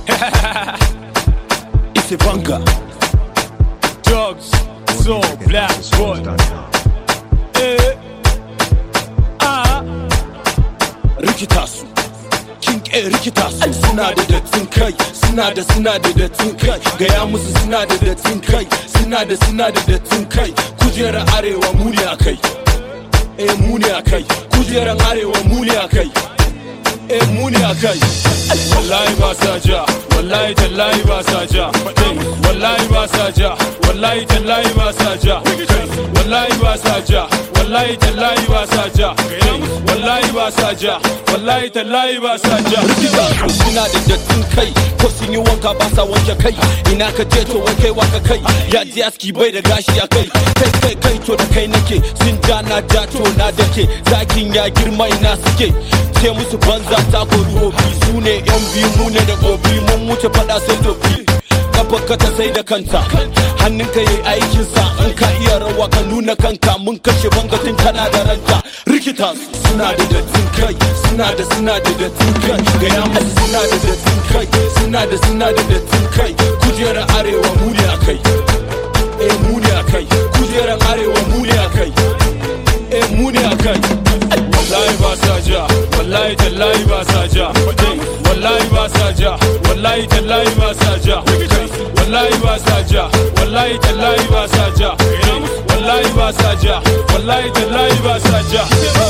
It's a banger. Drugs, so black boy. Eh. Ah. Rikita su. King A rikita su. Suna da dattin kai, suna da suna da dattin kai. Gaya musu suna da dattin kai, suna da suna da dattin kai. Kujerar arewa mu ne a kai. Eh mu ne a kai. Kujerar arewa mu ne a kai. Eh mu ne a kai. Wallahi ba sa ja, wallahi tallahi ba sa ja. Wallahi ba sa ja, wallahi tallahi ba sa ja. Wallahi ba sa ja, wallahi tallahi ba sa ja. Wallahi ba sa ja, wallahi tallahi ba sa ja. Rikita su suna da dattin kai ko sun yi wanka ba sa wanke kai ina ka je to wankai waka kai ya ji aski bai da gashi a kai kai kai kai to da kai nake sun ja na ja to na dake zakin ya girma ina suke ce musu banza ta kori obi su ne yan biyu mu ne da gobi mun wuce fada sai dobi kafarka ta sai da kanta hannunka yayi aikinsa in ka iya rawa ka nuna kanka mun kashe bangatin kana da ranta rikita su suna da dattin kai suna da suna da dattin kai gaya musu suna da dattin kai suna da suna da dattin kai kujerar arewa mu ne a kai eh mu ne a kai kujerar arewa mu ne a kai eh mu ne a kai Wallahi ba sa ja, wallahi tallahi ba sa ja. Wallahi ba sa ja, wallahi tallahi ba sa ja. Wallahi ba sa ja, wallahi tallahi ba sa ja. Wallahi ba sa ja, wallahi tallahi ba sa ja.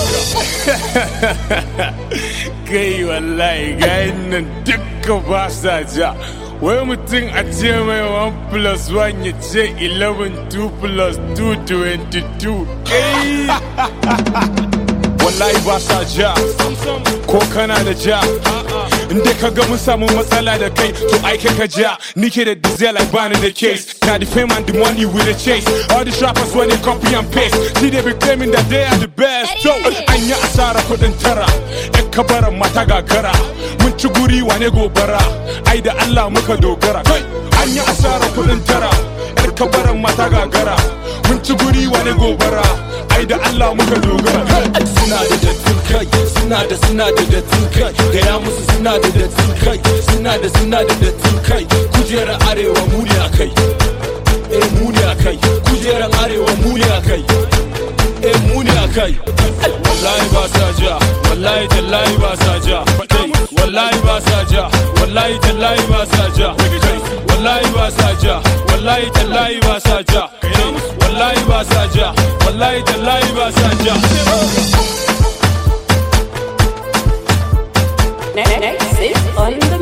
Kai wallahi gayin nan dukka ba sa ja. Wai mutum a ce mai 1 plus 1 ya ce 11 2 plus 2 22. Kai! wallahi ba sa ja ko kana da ja inda ka ga mun samu matsala da kai to ai kai ka ja ni ke da diesel like bani da case na the fame and the money with the chase all the rappers when they copy and paste see they be claiming that they are the best so an yi asara kudin tara yan kabaran mata gagara mun ci guri wane gobara ai da Allah muka dogara kai an yi asara kudin tara yan kabaran mata gagara mun ci guri wane gobara ai da Allah muka dogara hey! suna da dattin kai suna da suna da dattin kai gaya musu suna da dattin kai suna da suna da dattin kai kujerar arewa mu ne a kai eh mu ne a kai kujerar arewa mu ne a kai eh mu ne a kai wallahi ba sa ja wallahi tallahi ba sa ja wallahi ba sa ja wallahi tallahi ba sa ja wallahi ba sa ja wallahi tallahi ba sa ja wallahi ba sa ja wallahi tallahi ba sa ja Next is on the